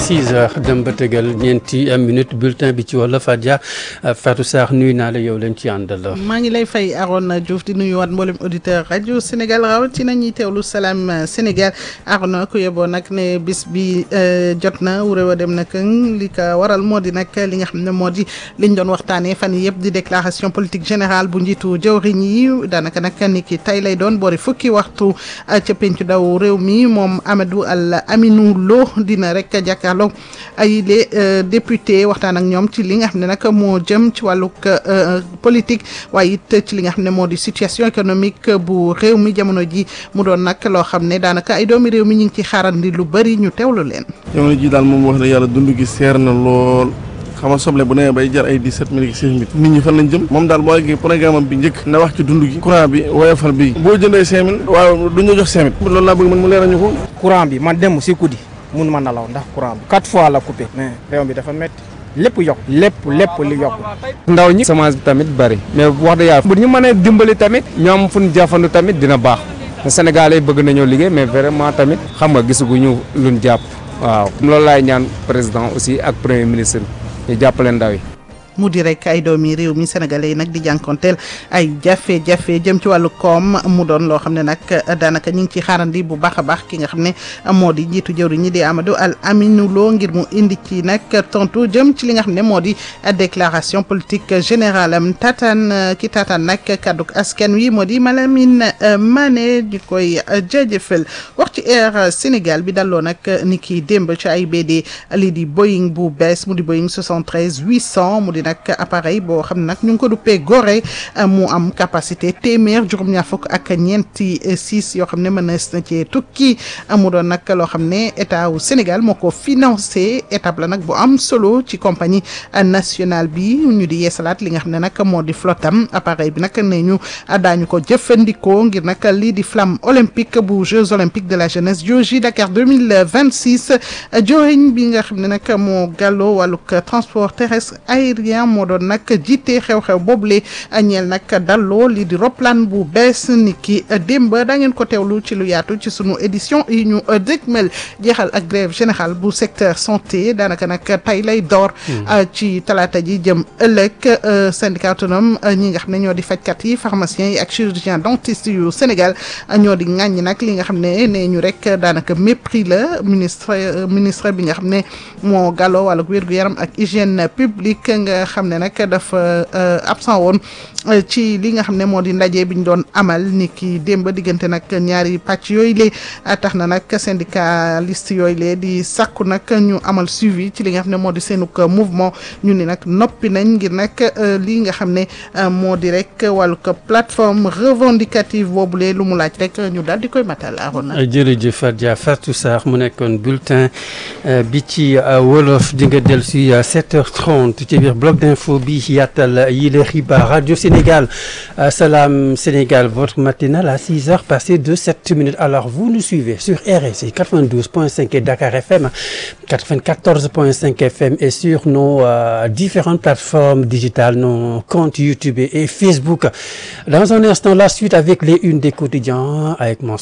6 heures dem ba tegal ñeenti minute bulletin bi ci wala Fadia Fatou Sarr nuyu naa la yow leen ci àndal. maa ngi lay fay Arona Diouf di nuyuwaat mboolem auditeur rajo Sénégal rawatina ñuy teewlu salaam Sénégal Arona ku yeboo nag ne bis bi jot na wuréw a dem nag li ko waral moo di nag li nga xam ne moo di liñ doon waxtaanee fan yii yëpp di déclaration politique générale bu njiitu jëwriñ yi daanaka nag ni ki tey lay doon boori fukki waxtu ca pencu daw réew mi moom Amadou Al Aminou Lo dina rek jàkkaarloo ay les députés waxtaan ak ñoom ci li nga xam ne nag moo jëm ci wàllug politique waaye it ci li nga xam ne moo di situation économique bu réew mi jamono ji mu doon nag loo xam ne daanaka ay doomi réew mi ñu ngi ci xaarandi lu bëri ñu teewlu leen. jamono ji daal moom wax dëgg yàlla dund gi seer na lool. xam nga soble bu nee bay jar ay dix-sept mille ak seize mille nit ñi fan lañ jëm moom daal boo eggee programme am bi njëkk na wax ci dund gi courant bi woyofal bi boo jëndee cinq mille waaw du ñu jox cinq mille loolu laa bëgg man mu leeral ñu ko courant bi man dem si guddi mun ma nalaw ndax courant bi quatre fois la coupé mais réew bi dafa métti lépp yokk lépp lépp li yokk ndaw ñi semence bi tamit bëri mais wax dëgg yàlla bu ñu mënee dimbali tamit ñoom fu ñu jafandu tamit dina baax Sénégalais bëgg nañoo liggéey mais vraiment tamit xam nga gisaguñu luñ jàpp waaw loolu laay ñaan président aussi ak premier ministre ñu jàppale ndaw yi. mu di rek ay doomi réew mi sénégalais yi nag di jànkonteel ay jafe-jafe jëm ci wàllu koom mu doon loo xam ne nag daanaka ñu ngi ci xaarandi bu baax a baax ki nga xam ne moo di njiitu jëwriñ ñi di Amadou Al Aminou Lo ngir mu indi ci nag tontu jëm ci li nga xam ne moo di déclaration politique générale am tataan ki tataan nag kàdduk askan wi moo di Malamine Mané di koy jaajëfal wax ci Air Sénégal bi dalloo nag ni ki démb ci ay BD lii di Boeing bu bees mu di Boeing 73 800 mu di nag appareil boo xam ne nag ñu ngi ko duppee Gorée mu am capacité téeméer juróom-ñaar fukk ak ñeenti six yoo xam ne mën na cee tukki mu doon nag loo xam ne état wu Sénégal moo ko financé étape la nag bu am solo ci compagnie nationale bi ñu di yeesalaat li nga xam ne nag moo di flottam appareil bi nag ne ñu daañu ko jëfandikoo ngir nag lii di flamme olympique bu Jeux olympiques de la jeunesse JOJ Dakar 2026 joriñ bi nga xam ne nag moo gàlloo wàllug transport terrestre aérien moo doon nag jiite xew-xew boobule ñeel nag dalloo lii di roplaan bu bees ni ki démb da ngeen ko teewlu ci lu yaatu ci sunu édition yi ñu dëgmal jeexal ak grève générale bu secteur santé daanaka nag tey lay door ci talaata ji jëm ëllëg syndicat autonome ñi nga xam ne ñoo di fajkat yi pharmaciens yi ak chirurgien dentiste yu Sénégal ñoo di ŋàññi nag li nga xam ne nee ñu rek daanaka mépris la ministre ministre bi nga xam ne moo gàlloo wàllug wér-gu-yaram ak hygiène publique nga xam ne nag dafa absent woon ci li nga xam ne moo di ndaje bi ñu doon amal ni ki démb diggante nag ñaari pàcc yooyu lee tax na nag syndicaliste yooyu lee di sàkku nag ñu amal suivi ci li nga xam ne moo di seenug mouvement ñu ni nag noppi nañ ngir nag lii nga xam ne moo di rek wàllu ko plateforme revendicative boobule lu mu laaj rek ñu daal di koy matal Arona. jërëjëf Fadia Fatou Sarr mu nekkoon bulletin bi ci wolof di nga dellu si 7h30 ci biir bloc d'info bi yaatal yi les xibaar radio Sénégal Salam Sénégal votre matinale à 6 heures passées de 7 minutes alors vous nous suivez sur RSI 92.5 et Dakar FM 94.5 FM et sur nos euh, différentes plateformes digitales nos comptes YouTube et Facebook dans un instant la suite avec les unes des quotidiens avec mon